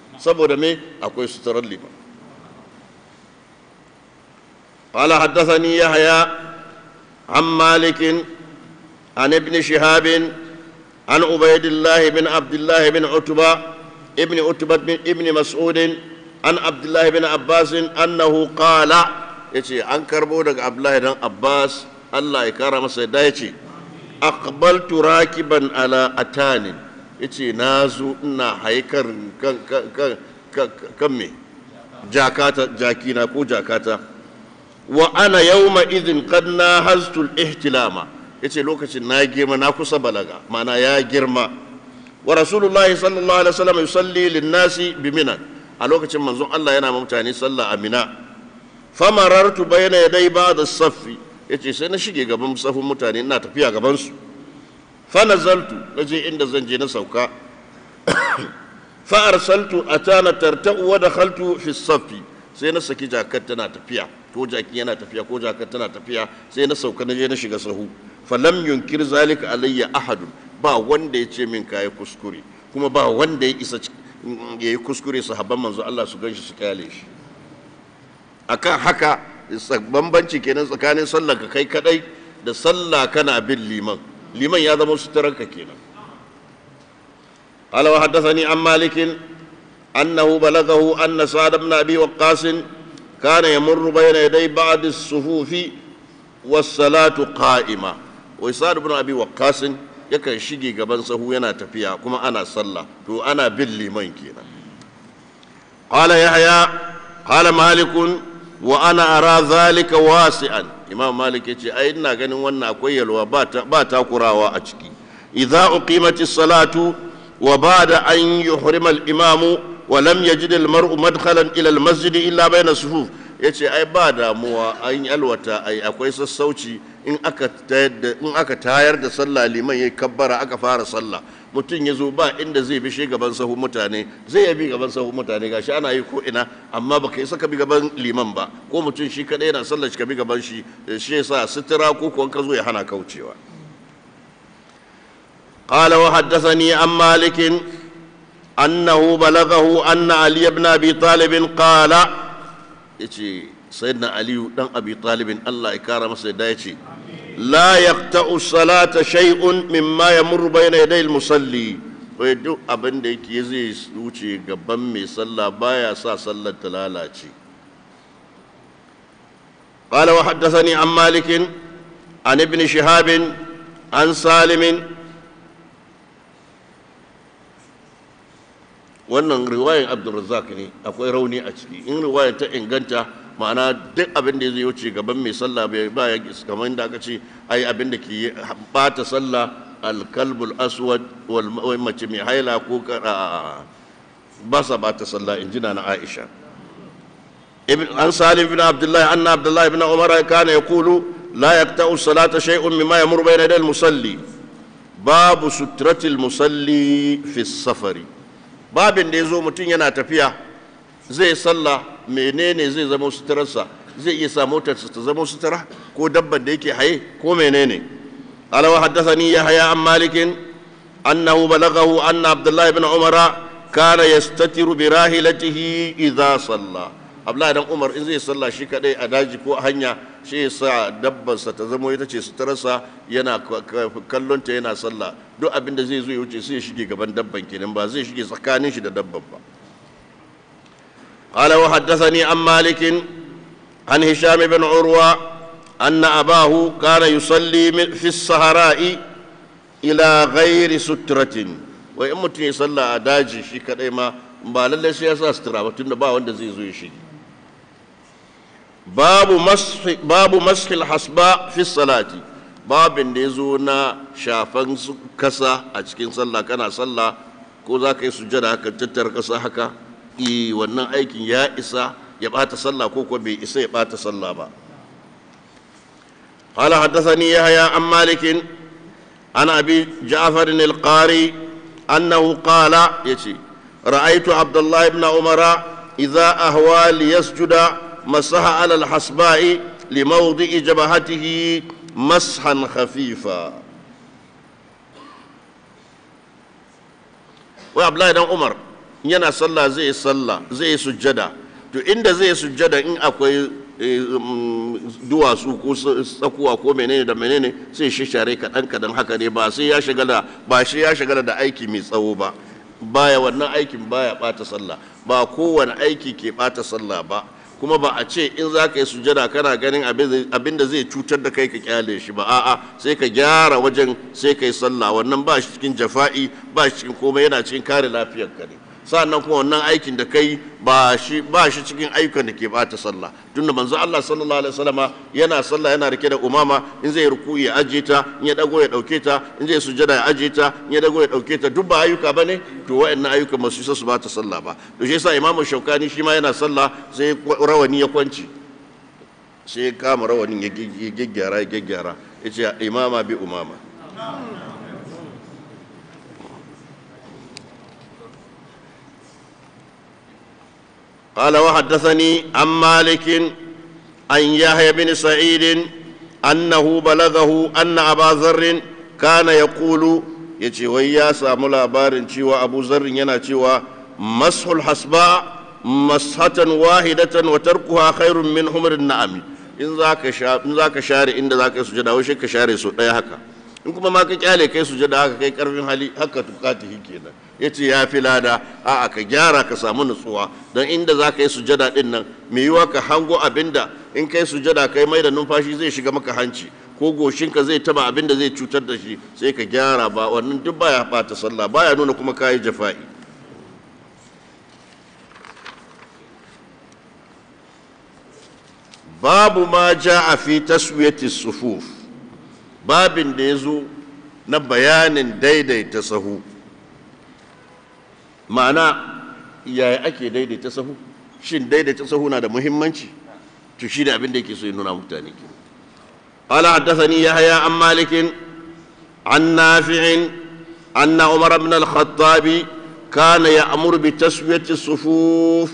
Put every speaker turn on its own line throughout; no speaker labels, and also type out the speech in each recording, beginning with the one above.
saboda me akwai suturar liman قال حدثني يحيى عن مالك عن ابن شهاب عن عبيد الله بن عبد الله بن عتبة ابن عتبة بن ابن مسعود عن عبد الله بن عباس أنه قال يتي عن كربو عبد الله بن عباس الله يكرم سيدا يتي أقبلت راكبا على أتان يتي نازو إنا هيكر كم كم كم جاكاتا جاكينا كو جاكاتا wa ana yawma idhin qad nahaztu al-ihtilama yace lokacin na girma na kusa balaga mana ya girma wa rasulullahi sallallahu alaihi wasallam yusalli lin-nasi bi mina a lokacin manzon Allah yana mutane sallah a mina famarartu bayna yaday ba'd as-saff yace sai na shige gaban safin mutane ina tafiya gaban su fa nazaltu naje inda zan je na sauka fa arsaltu atana tarta'u wa dakhaltu fi as-saff sai na saki jakar tana tafiya ko jaki yana tafiya ko jakar tana tafiya sai na sauka na je na shiga sahu falam yunkir zalika alayya ahadun ba wanda ya ce min kayi kuskure kuma ba wanda ya isa ya yi kuskure sahabban manzo Allah su ganshi su kyale shi akan haka bambanci kenan tsakanin sallah ka kai kadai da sallah kana bin liman liman ya zama suturanka kenan قال وحدثني عن مالك أنه بلغه أن سعد بن أبي وقاص كان يمر بين يدي بعض الصفوف والصلاة قائمة وسعد بن أبي وقاص yakan shige gaban sahu yana tafiya kuma ana sallah to ana bin liman kenan qala yahya qala malik wa ana ara zalika wasi'an imam malik yace ai ina ganin wannan akwai yalwa ba ta ba takurawa a ciki idza uqimatis salatu wa ba'da an yuhrima al-imamu ولم يجد المرء مدخلا الى المسجد الا بين الصفوف yace ai ba damuwa an alwata ai akwai sassauci in aka tayar da in aka tayar da sallah liman yayi kabbara aka fara sallah mutum ya zo ba inda zai bi shi gaban sahu mutane zai ya bi gaban sahu mutane gashi ana yi ko ina amma baka isa ka bi gaban liman ba ko mutum shi kadai yana sallah shi ka bi gaban shi shi yasa sutura ko kuwa ka zo ya hana kaucewa قال وحدثني عن مالك أنه بلغه أن علي بن أبي طالب قال يجي سيدنا علي بن أبي طالب الله يكرم سيدنا يجي لا يقطع الصلاة شيء مما يمر بين يدي المصلي ويدو أبن ديك يزي وشي قبن مي صلى بايا سا صلى تلالاتي قال وحدثني عن مالك عن ابن شهاب عن سالم wannan riwayan abdulrazak ne akwai rauni a ciki in riwayar ta inganta ma'ana duk abin da zai wuce gaban mai sallah bai ba ya kamar da aka ce ai abin da ke bata sallah alkalbul aswad wal mace mai haila ko ba sa bata sallah in jina na aisha ibn an salim ibn abdullahi anna abdullahi ibn umar kana yaqulu la yaqta'u salata shay'un mimma yamur bayna yadayil musalli babu sutratil musalli fi safari babin da ya zo mutum yana tafiya zai sallah menene zai zama suturarsa zai iya sa motarsa ta zama sutura ko dabban da yake haye ko menene alawa haddathani yahya an malikin annahu balaghahu anna abdullah ibn umara kana yastatiru bi rahilatihi idza salla abdullahi dan umar in zai sallah shi kadai a daji ko a hanya shi ya sa dabbansa ta zama ita ce suturarsa yana kallon ta yana sallah duk abin da zai zo ya wuce sai ya shige gaban dabban kenan ba zai shige tsakanin shi da dabban ba قال وحدثني عن مالك عن هشام بن عروة أن أباه كان يصلي في الصحراء إلى غير سترة وإن متن يصلى أداجي شي كدما ba lallai sai ya sa sutura ba tunda ba wanda zai zo ya shige babu mashi babu mashil hasba fi salati babin da ya zo na shafan kasa a cikin sallah kana sallah ko za ka yi sujada haka tattar kasa haka i wannan aikin ya isa ya bata sallah ko kuwa bai isa ya bata sallah ba قال حدثني يحيى عن مالك عن ابي جعفر القاري انه قال يتي رايت عبد الله بن عمر اذا اهوى ليسجد مسح على الحصباء لموضع جبهته مسحا خفيفا وعبد الله بن عمر yana sallah zai yi sallah zai yi sujjada to inda zai yi sujjada in akwai duwatsu ko tsakuwa ko menene da menene sai shi share kaɗan kaɗan haka ne ba sai ya shagala ba shi ya shagala da aiki mai tsawo ba baya wannan aikin baya ɓata sallah ba kowane aiki ke ɓata sallah ba kuma ba a ce in za ka yi sujada kana ganin abin da zai cutar da kai ka kyale shi ba a'a sai ka gyara wajen sai ka yi sallah wannan ba shi cikin jafa'i ba shi cikin komai yana cikin kare lafiyar ka ne sannan kuma wannan aikin da kai ba shi ba shi cikin ayyukan da ke bata sallah tunda manzo Allah sallallahu alaihi wasallama yana sallah yana rike da umama in zai ruku ya aje ta in ya dago ya dauke ta in zai sujada ya aje ta in ya dago ya dauke ta duk ba ayyuka bane to wayannan ayyuka ba su su bata sallah ba to shi yasa imamu shaukani shi ma yana sallah sai rawani ya kwanci sai ya kama rawanin ya gyaggyara ya gyaggyara yace imama bi umama قال وحدثني عن مالك عن يحيى بن سعيد أنه بلغه أن أبا ذر كان يقول يتي ويا سامو لابارن تشيوا أبو ذر ينا تشيوا مسح الحسباء مسحة واحدة وتركها خير من حمر النعم in za ka share inda za ka yi sujada wai ka share su ɗaya haka in kuma ma ka kyale kai sujada haka kai karfin hali haka tukatihi kenan ya ce ya fi lada a ka gyara ka samu nutsuwa don inda za ka yi sujada din nan mai yiwa ka hango abinda in kai sujada kai mai da numfashi zai shiga maka hanci ko goshinka zai taba abinda zai cutar da shi sai ka gyara ba wannan duk baya bata sallah baya nuna kuma kayi jafa'i babu ma ja a fi taswiyati sufuf babin da ya zo na bayanin daidaita sahu ma'ana yaya ake daidaita sahu shin daidaita sahu na da muhimmanci to shi da abin da yake so ya nuna mutane ke قال حدثني يحيى عن مالك عن نافع أن عمر بن الخطاب كان يأمر بتسوية الصفوف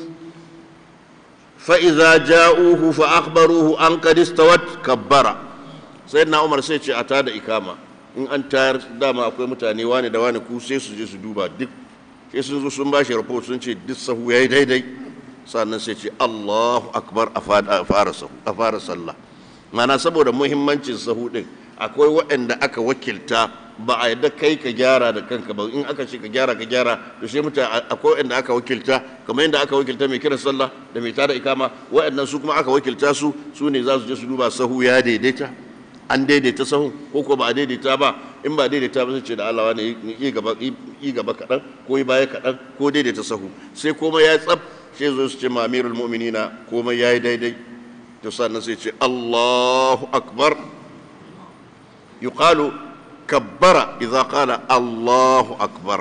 فإذا جاءوه فأخبروه أن قد استوت كبر سيدنا عمر سيتي أتاد إكامة in an tayar dama akwai mutane wani da wani ku sai su je su duba duk sai sun zo sun bashi report sun ce duk sahu yayi daidai sannan sai ce Allahu akbar a fara sahu a fara sallah mana saboda muhimmancin sahu din akwai waɗanda aka wakilta ba a yadda kai ka gyara da kanka ba in aka ce ka gyara ka gyara to sai mutane akwai waɗanda aka wakilta kamar yadda aka wakilta mai kiran sallah da mai tada ikama waɗannan su kuma aka wakilta su su ne za su je su duba sahu ya daidaita an daidaita sahun ko ko ba a daidaita ba in ba daidaita ba sai ce da Allah wani yi gaba yi gaba kaɗan ko yi baya kaɗan ko daidaita sahu sai komai ya tsaf sai zo su ce ma amirul mu'minina komai ya yi daidai to sannan sai ce Allahu akbar yuqalu kabbara idza qala Allahu akbar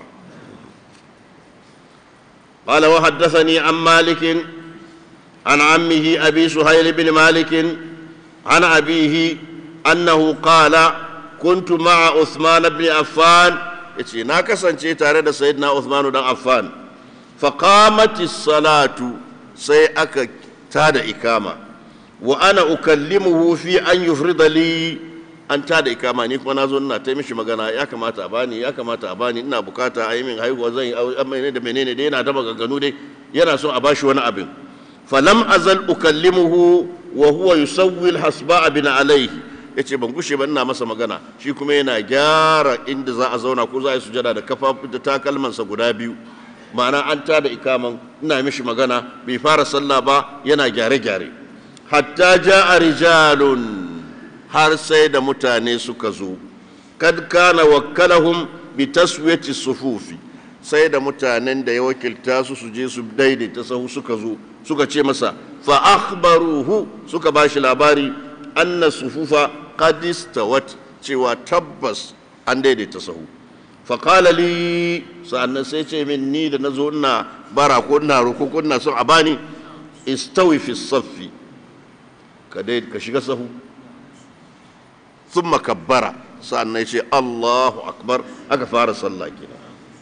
قال وحدثني عن مالك عن عمه أبي سهيل بن مالك عن أبيه أنه قال كنت مع عثمان بن عفان يتي ناكسا تare سيدنا عثمان بن عفان فقامت الصلاة سي أكا تاد إكامة وأنا أكلمه في أن يفرض لي an ta da ikama ni kuma na zo ina ta mishi magana ya kamata a bani ya kamata a bani ina bukata a yi min haihuwa zan yi menene da menene dai yana da maganganu dai yana son a bashi wani abin falam azal ukallimuhu wa huwa yusawwi alhasba bin alayhi yace ban gushe ba ina masa magana shi kuma yana gyara inda za a zauna ko za a yi sujada da kafafu da takalmansa guda biyu ma'ana an ta da ikaman ina mishi magana bai fara sallah ba yana gyare-gyare hatta ja'a rijalun har sai da mutane suka zo kad kana wakkalahum bi taswiyati sufufi sai da mutanen da ya wakilta su su je su daidaita sahu suka zo suka ce masa fa akhbaruhu suka bashi labari anna sufufa qad istawat cewa tabbas an daidaita sahu fa qala li sa'annan sai ce min ni da nazo ina bara ko ina roko ko ina son a bani istawi fi saffi ka dai ka shiga sahu thumma kabbara sa'annan ya ce Allahu akbar aka fara sallah kenan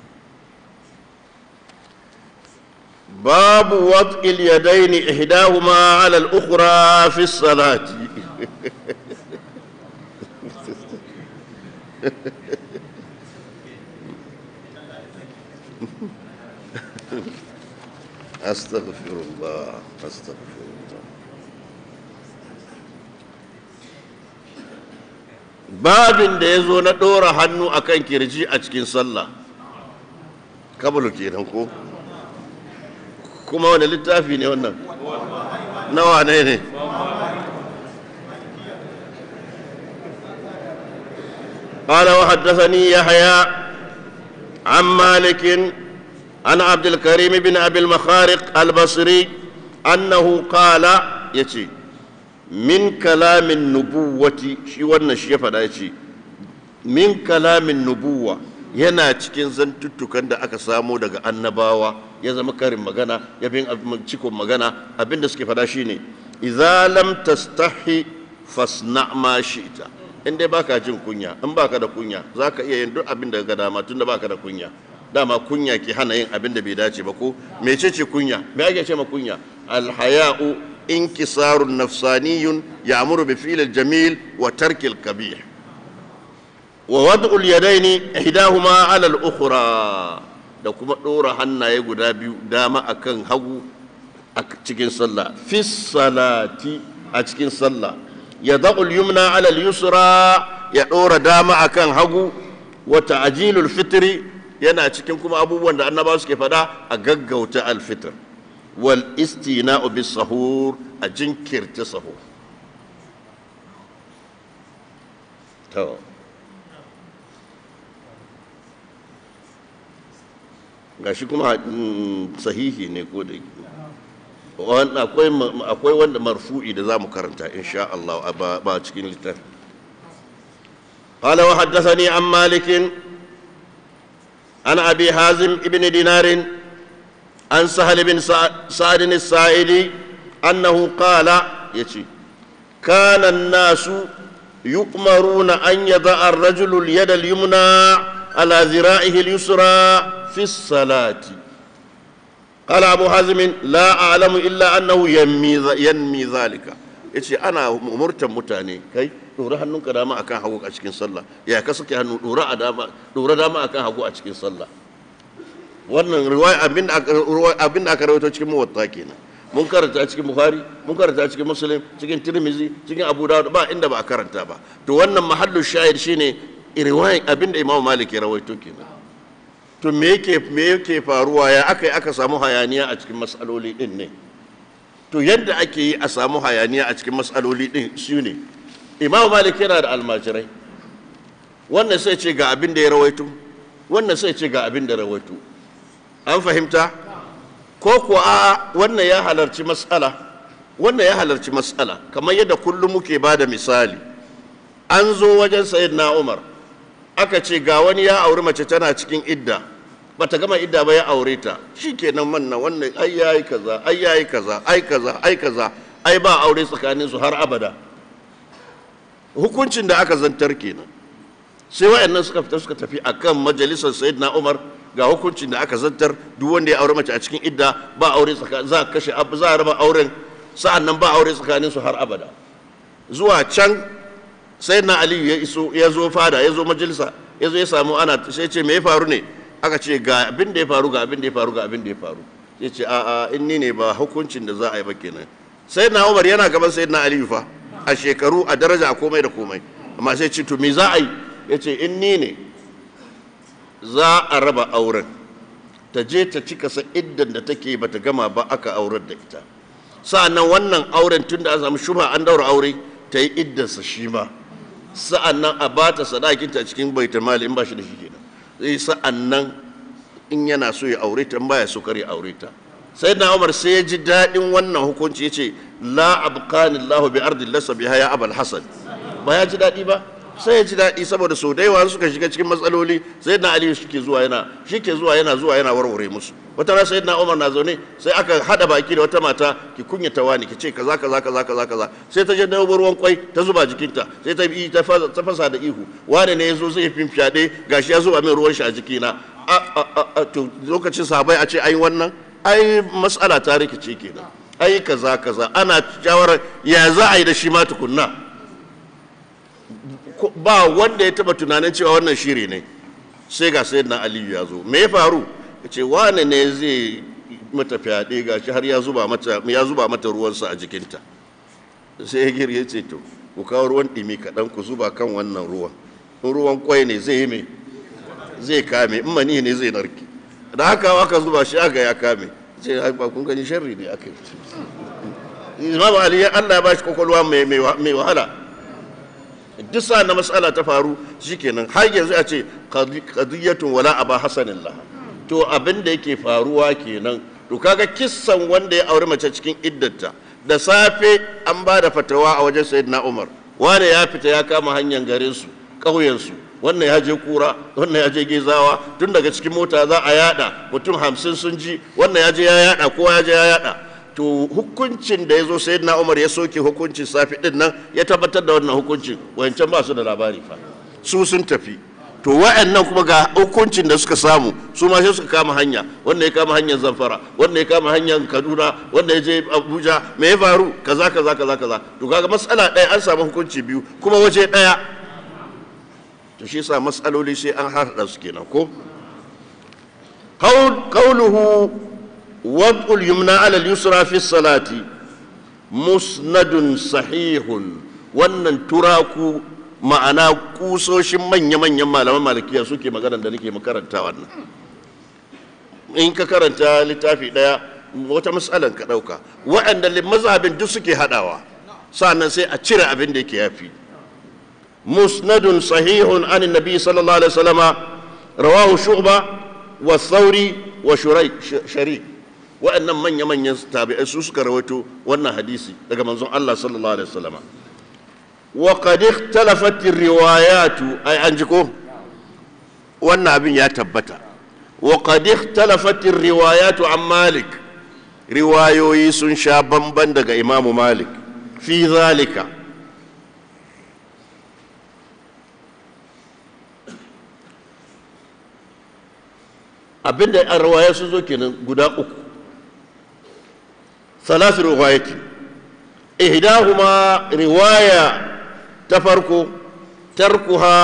باب وضع اليدين إحداهما على الأخرى في الصلاة astaghfirullah astaghfirullah babin da ya zo na ɗora hannu akan kirji a cikin sallah kabulu kenan ko kuma wani littafi ne wannan nawa ne ne قال وحدثني يحيى عن مالك عن عبد الكريم بن ابي المخارق البصري انه قال يتي من كلام النبوة شي wannan shi ya faɗa yace min kalamin nubuwa yana cikin zantuttukan da aka samo daga annabawa ya zama karin magana ya bin cikon magana abinda suke faɗa shine idza lam tastahi fasna ma shi'ta in dai baka jin kunya in baka da kunya zaka iya yin duk abin da ga dama tunda baka da kunya dama kunya ke hana yin abin da bai dace ba ko mecece kunya me ake ce ma kunya alhaya'u inkisarun nafsaniyun ya'muru bi fi'l jamil wa tarki al-kabih wa wad'u al-yadaini ihdahuma 'ala al-ukhra da kuma dora hannaye guda biyu dama akan hagu a cikin sallah fi salati a cikin sallah ya zaƙul yumna alal yusra ya ɗora dama akan hagu wata ajilul fitri yana cikin kuma abubuwan da annabawa suke faɗa a gaggauta alfitr wal istina'u bis sahur a jinkirta sahur to gashi kuma sahihi ne ko da akwai wanda marfu'i da za mu karanta insha Allah ba cikin littafi قال وحدثني عن مالك عن أبي حازم ابن دينار عن سهل بن سعد السائلي أنه قال يتي كان الناس يؤمرون أن يضع الرجل اليد اليمنى على ذراعه اليسرى في الصلاة قال أبو حازم لا أعلم إلا أنه ينمي, ينمي ذلك yace ana umurtan mutane kai dora hannunka dama akan hagu a cikin sallah ya ka sake hannu dora a dama dora dama akan hagu a cikin sallah wannan riwaya abin da abin da aka rawaito cikin muwatta kenan mun karanta cikin bukhari mun karanta cikin muslim cikin tirmizi cikin abu dawud ba inda ba a karanta ba to wannan mahallu shahid shine riwaya abin da imamu malik ya rawaito kenan to me yake me yake faruwa ya aka yi aka samu hayaniya a cikin matsaloli din ne to yadda ake yi a samu hayaniya a cikin matsaloli din su ne imamu malik yana da almajirai wannan sai ce ga abin da ya rawaito wannan sai ce ga abin da rawaito an fahimta ko kuwa a wannan ya halarci matsala wannan ya halarci matsala kamar yadda kullum muke ba da misali an zo wajen sayyidina umar aka ce ga wani ya auri mace tana cikin idda bata gama idda ba ya aure ta shikenan manna wannan ai yayi kaza ai yayi kaza ai kaza ai kaza ai ba aure tsakanin su har abada hukuncin da aka zantar kenan sai wayannan suka fita suka tafi akan majalisar sayyidina Umar ga hukuncin da aka zantar duk wanda ya aure mace a cikin idda ba aure tsakanin za kashe za a raba auren sa'annan ba aure tsakanin su har abada zuwa can sayyidina Ali ya iso ya zo fada ya zo majalisa ya zo ya samu ana sai ce me ya faru ne aka ce ga abin da ya faru ga abin da ya faru ga abin da ya faru sai ce a a in ni ne ba hukuncin da za a yi ba kenan sai na umar yana gaban sai na aliyu fa a shekaru a daraja a komai da komai amma sai ce to me za a yi ya ce in ni ne za a raba auren ta je ta cika sa iddan da take bata gama ba aka aurar da ita sa'annan wannan auren tun da an samu shubha an daura aure ta yi iddansa shi ma sa'annan a bata sadakinta cikin baitul mali in ba shi da shi kenan zai sa'an nan in yana so ya aure ta baya so kare aure ta sai na umar sai ya ji daɗin wannan hukunci ya ce la abqani Allahu bi ardi lasa biha ya abul hasan ba ya ji daɗi ba sai ya ji daɗi saboda sau da yawa suka shiga cikin matsaloli sai na aliyu shi ke zuwa yana shi ke zuwa yana zuwa yana warware musu wata ran sai na umar na zaune sai aka hada baki da wata mata ki kunyata wani ki ce kaza kaza kaza kaza kaza sai ta je da ruwan kwai ta zuba jikinta sai ta bi ta fasa da ihu wani ne yazo zai fin fyaɗe gashi ya zuba min ruwan shi a jikina a to lokacin sahabai a ce ai wannan ai mas'ala ta rikice kenan ai kaza kaza ana shawarar ya za a yi da shi ma tukunna ba wanda ya taba tunanin cewa wannan shiri ne sai ga sayyidina aliyu ya zo me ya faru ya ce wane ne zai mata fyaɗe gashi har ya zuba mata ya zuba mata ruwansa a jikinta sai ya gir ya ce to ku kawo ruwan ɗimi kaɗan ku zuba kan wannan ruwan in ruwan kwai ne zai yi mai zai kame in mani ne zai narke da haka aka zuba shi aka ya kame sai ba kun gani sharri ne aka yi imam ali ya Allah ya bashi kokolwa mai mai wahala duk sa na matsala ta faru shikenan har yanzu a ce qadiyatun wala aba hasanillah to abin da yake faruwa kenan to kaga kissan wanda ya aure mace cikin iddata da safe an ba da fatawa a wajen sayyidina umar wanda ya fita ya kama hanyar garin su ƙauyen su wannan ya je kura wannan ya je gezawa tun daga cikin mota za a yada mutum hamsin sun ji wannan ya je ya yada kowa ya je ya yada to hukuncin da ya zo sai na umar ya soke hukuncin safi din nan ya tabbatar da wannan hukuncin wancan ba su da labari fa su sun tafi to wa'annan kuma ga hukuncin da suka samu su ma sai suka kama hanya wanda ya kama hanyar zamfara wanda ya kama hanyar kaduna wanda ya je abuja me ya faru kaza kaza kaza kaza to kaga matsala ɗaya an samu hukunci biyu kuma waje ɗaya to shi yasa matsaloli sai an harhaɗa su kenan ko qawluhu wad'ul yumna ala al-yusra fi salati musnadun sahihun wannan turaku ma'ana kusoshin manya-manyan malaman malikiya suke magana da nake makaranta wannan in ka karanta littafi daya wata matsalan ka dauka waɗanda mazhabin duk suke hadawa sannan sai a cire abin da yake yafi musnadun sahihun an nabi sallallahu alaihi wasallama rawahu shu'ba wa thawri wa sharik waɗannan manya-manyan tabi'ai su suka rawaito wannan hadisi daga manzon Allah sallallahu alaihi wasallama wa qad ikhtalafat riwayatu ai an ji ko wannan abin ya tabbata wa qad ikhtalafat riwayatu an malik riwayoyi sun sha bamban daga imamu malik fi zalika abinda an rawaya sun zo kenan guda uku ثلاث روايات إحداهما رواية تفرق تركها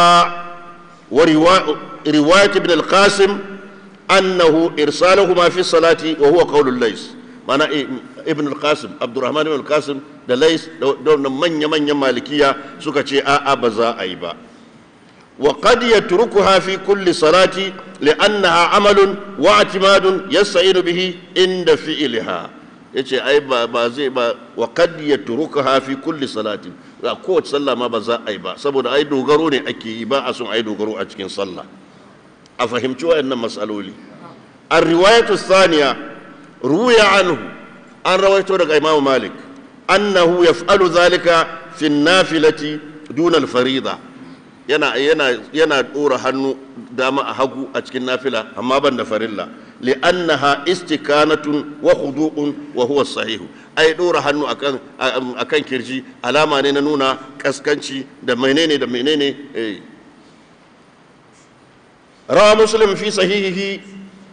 ورواية ابن القاسم أنه إرسالهما في الصلاة وهو قول الليس معنى ابن القاسم عبد الرحمن بن القاسم da lais da manya-manyan malikiya suka ce a'a ba za a yi ba wa qad yatrukuha fi kulli salati li'annaha amalun wa i'timadun yasta'inu bihi inda fi'liha yace ai ba ba zai ba wa qad yatrukuha fi kulli salatin ga kowace sallah ma ba za a yi ba saboda ai dogaro ne ake yi ba a son ai dogaro a cikin sallah a fahimci wayannan masaloli الرواية الثانية روي عنه أن رويته لك إمام مالك أنه يفعل ذلك في النافلة دون الفريضة yana yana yana dora hannu dama a hagu a cikin nafila amma ban da farilla li'annaha istikanatun wa khudu'un wa huwa sahihu ai dora hannu akan akan kirji alama ne na nuna kaskanci da menene da menene eh rawa muslim fi sahihihi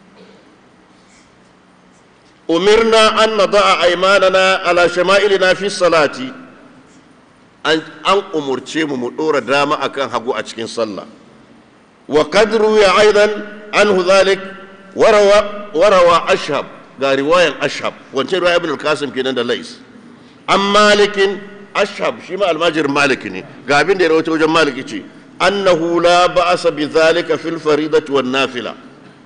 umirna an nada'a aymanana ala shama'ilina fi salati an umurce mu mu dora dama akan hagu a cikin sallah wa kadru ya aidan anhu dhalik warawa warawa ashab ga riwayan ashab wancan riwaya ibn al-qasim kenan da lais an malikin ashab shi ma almajir malik ne ga abin da ya rawaito wajen maliki ce annahu la ba'asa bi dhalika fil faridati wan nafila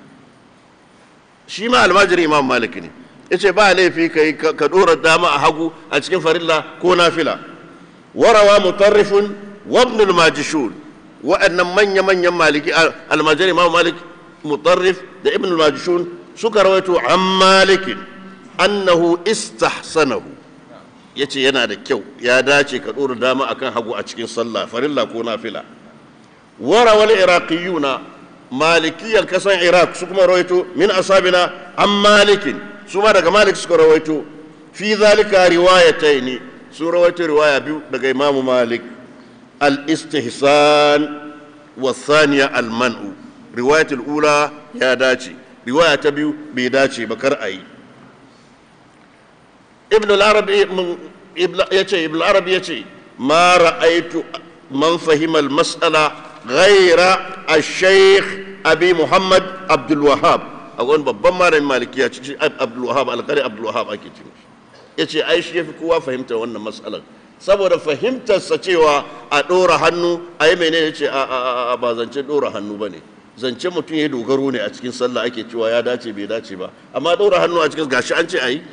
shi ma almajir imam malik ne yace ba laifi kai ka dora dama a hagu a cikin farilla ko nafila وروى مطرف وابن الماجشون وأن من يمن يمالك المجري ما مالك مطرف ده ابن الماجشون سكر رويته عن مالك أنه استحسنه yace yana da kyau ya dace ka ɗora dama akan hagu a cikin sallah farilla ko nafila wara wal iraqiyuna malikiyan kasan iraq su kuma rawaito min asabina an malikin su ma daga malik suka rawaito fi zalika riwayataini sun rawaito riwaya biyu daga imamu malik al-istihsan wa thaniya al-man'u riwayatul ula ya dace riwaya ta biyu bai dace ba kar ayi ibn al-arabi yace ibn al-arabi yace ma ra'aytu man fahima al-mas'ala ghayra al-shaykh abi muhammad abdul wahhab a wani babban malamin malikiya cikin abdul wahab alqari abdul wahab ake ce yace ai shi yafi kowa fahimtar wannan mas'alar saboda fahimtarsa cewa a ɗora hannu a yi mene ya ce a ba zance ɗora hannu ba ne zance mutum ya dogaro ne a cikin sallah ake cewa ya dace bai dace ba amma ɗora hannu a cikin gashi an ce a yi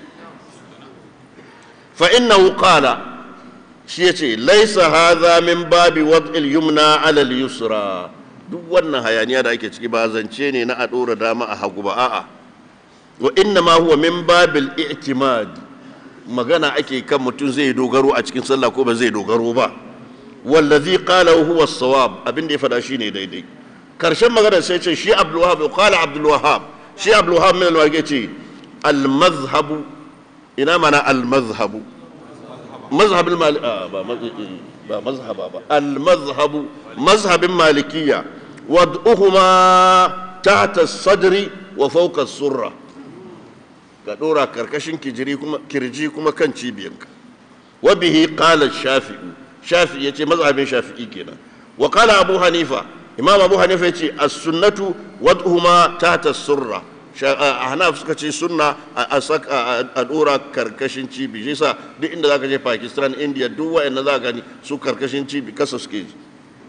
fa innahu qala shi ya ce laisa hadha min babi wad'il yumna ala yusra duk wannan hayaniya da ake ciki ba zance ne na a ɗora dama a hagu ba a'a wa inna ma huwa min babil i'timad magana ake kan mutum zai dogaro a cikin sallah ko ba zai dogaro ba wallazi qala huwa as-sawab abin da ya fada shine daidai karshen magana sai ce shi Abdul Wahhab qala Abdul Wahhab shi Abdul Wahhab min al ce al-madhhab ina mana al-madhhab mazhab al-mali ba ba mazhaba ba al-madhhab mazhabin malikiyya wad'uhuma tahta as-sadri wa fawqa as-surra ka dora karkashin kijiri kuma kirji kuma kan cibiyanka wa bihi qala shafi'i shafi'i yace mazhabin shafi'i kenan wa qala abu hanifa imam abu hanifa yace as-sunnatu wad'uhuma tahta as-surra ahnaf suka ce sunna a a dora karkashin cibi shi yasa duk inda zaka je pakistan india duk wa'anda za gani su karkashin cibi kasa suke ji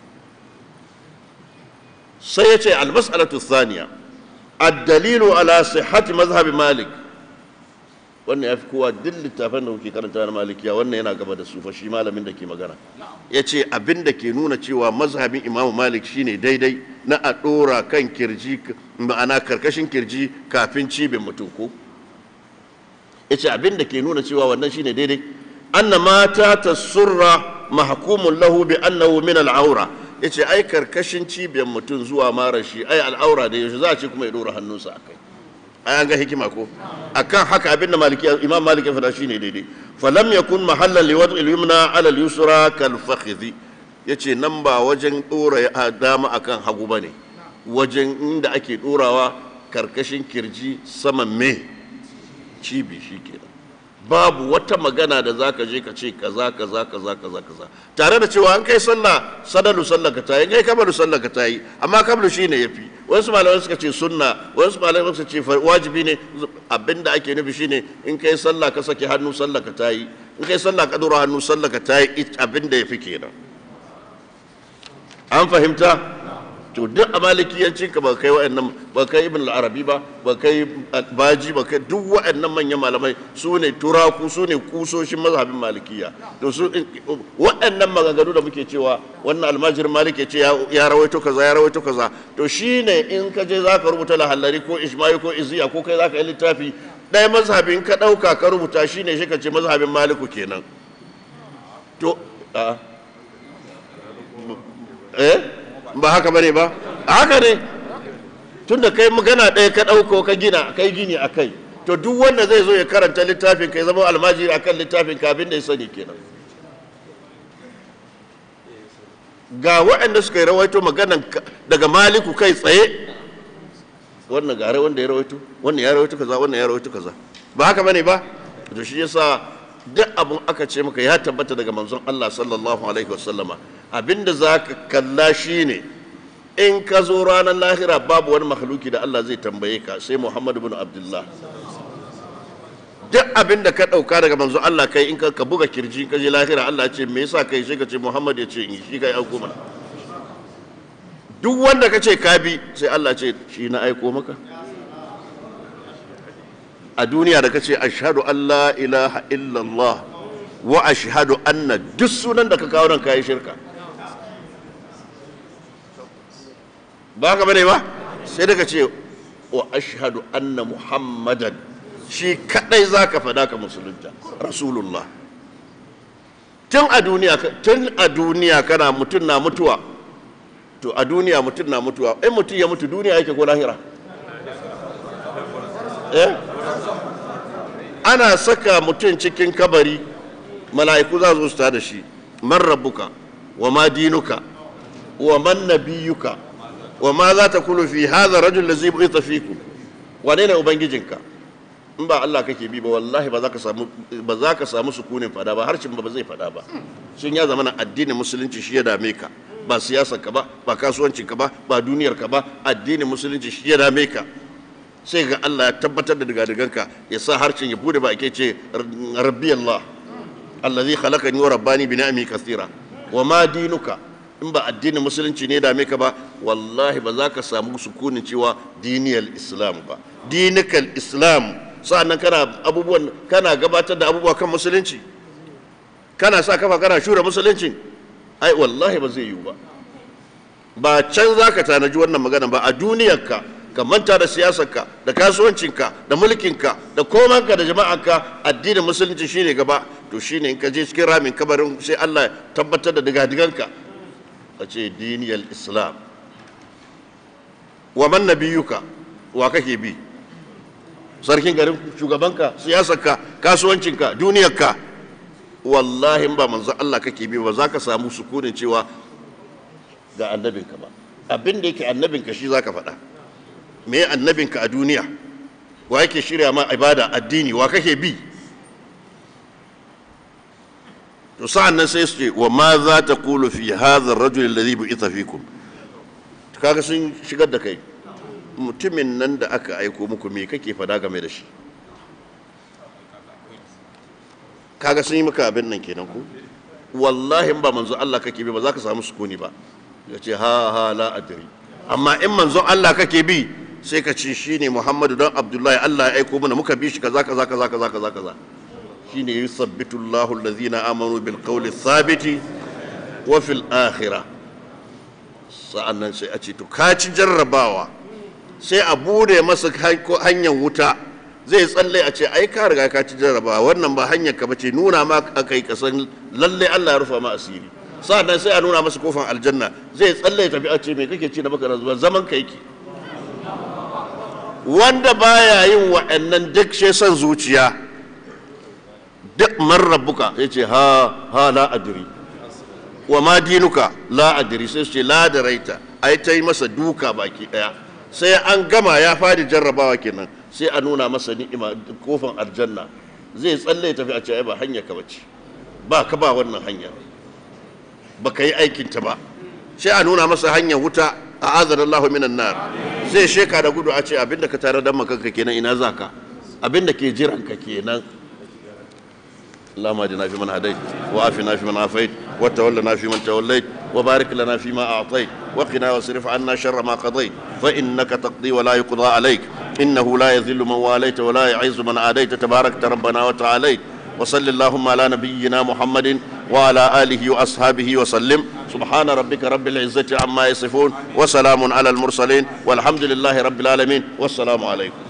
sai yace al-mas'alatu thaniya الدليل على صحة مذهب مالك wannan ya fi kowa duk littafin da kuke karanta na malikiya wannan yana gaba da su fa shi malamin da ke magana ya ce abin da ke nuna cewa mazhabin imamu malik shine daidai na a ɗora kan kirji ma'ana karkashin kirji kafin cibin mutum ko ya ce abin da ke nuna cewa wannan shine daidai anna mata ta surra mahkumun lahu bi annahu min al'aura ya ce ai karkashin cibiyar mutum zuwa mara shi ai al'aura da yaushe za a ce kuma ya ɗora hannunsa a kai an ga hikima ko akan haka abinda maliki imam malik ya fada shine daidai falam yakun mahallan li wad'i al-yumna ala al-yusra kal fakhidhi yace nan ba wajen dora dama akan hagu bane wajen inda ake dorawa karkashin kirji saman me cibi shikenan babu wata magana da zaka je ka ce kaza kaza kaza kaza kaza tare da cewa an kai sallah sadalu sallah ka tayi kai kabalu sallah ka tayi amma kablu shine yafi wasu malamai suka ce sunna wasu malamai suka ce wajibi ne abinda ake nufi shine in kai sallah ka saki hannu sallah ka tayi in kai sallah ka dora hannu sallah ka tayi abinda yafi kenan an fahimta to duk a malikiyanci ka ba kai wa'annan ba kai ibn al-arabi ba ba kai baji ba kai duk wa'annan manyan malamai su ne turaku su ne kusoshin mazhabin malikiya to su wa'annan maganganu da muke cewa wannan almajirin maliki ce ya rawaito kaza ya rawaito kaza to shine in ka je zaka rubuta lahallari ko ijma'i ko iziya ko kai zaka yi littafi ɗaya mazhabin ka ɗauka ka rubuta shine shi ka ce mazhabin maliku kenan to eh ba haka bane ba haka ne tunda kai magana ɗaya ka ɗauko ka gina kai gini a kai to duk wanda zai zo ya karanta littafin ka ya zama almajiri akan littafin ka abin da ya sani kenan ga waɗanda suka yi rawaito maganan daga maliku kai tsaye wannan gare wanda ya rawaito wannan ya rawaito kaza wannan ya rawaito kaza ba haka bane ba to shi yasa duk abin aka ce maka ya tabbata daga manzon Allah sallallahu alaihi wasallama abinda za ka kalla shi ne in ka zo ranar lahira babu wani mahaluki da Allah zai tambaye ka sai Muhammadu bin Abdullah duk abin da ka ɗauka daga manzon Allah kai in ka buga kirji ka je lahira Allah ce me yasa kai sai ka ce Muhammad ya ce in shi kai aiko mana duk wanda ka ce ka bi sai Allah ce shi na aiko maka a duniya da ka ce ashhadu an la ilaha illallah wa ashhadu anna duk sunan da ka kawo nan kayi shirka ba ka bane ba sai daga ce wa ashhadu anna muhammadan shi kadai zaka fada ka musulunta rasulullah tun a duniya tun a duniya kana mutum na mutuwa to a duniya mutum na mutuwa in mutum ya mutu duniya yake ko lahira eh ana saka mutum cikin kabari mala'iku za su ta da shi man rabbuka wa ma dinuka wa man nabiyuka wa ma za ta kulu fi hadha rajul ladzi bu'itha fikum wane ne ubangijinka in ba Allah kake bi ba wallahi ba za ka samu ba za ka samu sukunin fada ba harshen ba zai fada ba sun ya zama addinin musulunci shi ya dame ka ba siyasar ka ba ba kasuwancin ka ba ba duniyar ka ba addinin musulunci shi ya dame ka sai ga Allah ya tabbatar da digadiganka ya sa harshen ya bude ba ake ce rabbi Allah allazi khalaqani wa rabbani bi ni'ami kathira wa ma dinuka in ba addinin musulunci ne dame ka ba wallahi ba za ka samu sukunin cewa diniyal islam ba dinikal islam sa'annan kana abubuwan kana gabatar da abubuwa kan musulunci kana sa kafa kana shura musulunci ai wallahi ba zai yiwu ba ba can za ka tanaji wannan magana ba a duniyarka ka manta da siyasarka da kasuwancinka da mulkinka da komanka da jama'anka addinin musulunci shine gaba to shine in ka je cikin ramin kabarin sai Allah ya tabbatar da digadiganka a ce diniyar islam wa man nabiyuka wa kake bi sarkin garin shugabanka siyasarka kasuwancinka duniyarka wallahi ba manzo Allah kake bi ba za ka samu sukunin cewa ga annabinka ba abin da yake annabinka shi za ka faɗa me annabinka a duniya wa yake shirya ma ibada addini wa kake bi to sa'an nan sai su ce wa ma za ta kulu fi hadha ar-rajul alladhi bu'itha fikum kaga sun shigar da kai mutumin nan da aka aiko muku me kake fada game da shi kaga sun yi maka abin nan kenan ku wallahi ba manzo Allah kake bi ba za ka samu sukuni ba ya ce ha ha la adri amma in manzon Allah kake bi sai ka ce shine Muhammadu dan Abdullahi Allah ya aiko mana muka bi shi kaza kaza kaza kaza kaza kaza shine yusabbitu Allahu allazina amanu bil qawli thabiti wa fil akhirah sa'annan sai a ce to ka ci jarrabawa sai a bude masa hanyar wuta zai tsalle a ce ai ka riga ka ci jarrabawa wannan ba hanyar ka bace nuna ma akai kasan lalle Allah ya rufa ma asiri sa'annan sai a nuna masa kofar aljanna zai tsalle ya tafi a ce me kake ci da baka zuwa zaman ka yake wanda baya yin wa'annan duk shi son zuciya duk man rabbuka ya ce ha ha la adri wa ma dinuka la adri sai su ce la da raita ai ta yi masa duka baki daya sai an gama ya fadi jarrabawa kenan sai a nuna masa ni'ima kofan aljanna zai tsalle tafi a ce ai ba hanya ka bace ba ka ba wannan hanya ba ka yi aikin ta ba sai a nuna masa hanyar wuta a azar Allah minan nar zai sheka da gudu a ce abinda ka tare da makanka kenan ina zaka abinda ke jiran ka kenan اللهم اهدنا فيمن هديت وعافنا فيمن عافيت وتولنا فيمن توليت وبارك لنا فيما اعطيت وقنا واصرف عنا شر ما قضيت فانك تقضي ولا يقضى عليك انه لا يذل من واليت ولا يعز من عاديت تباركت ربنا وتعاليت وصل اللهم على نبينا محمد وعلى اله واصحابه وسلم سبحان ربك رب العزه عما يصفون وسلام على المرسلين والحمد لله رب العالمين والسلام عليكم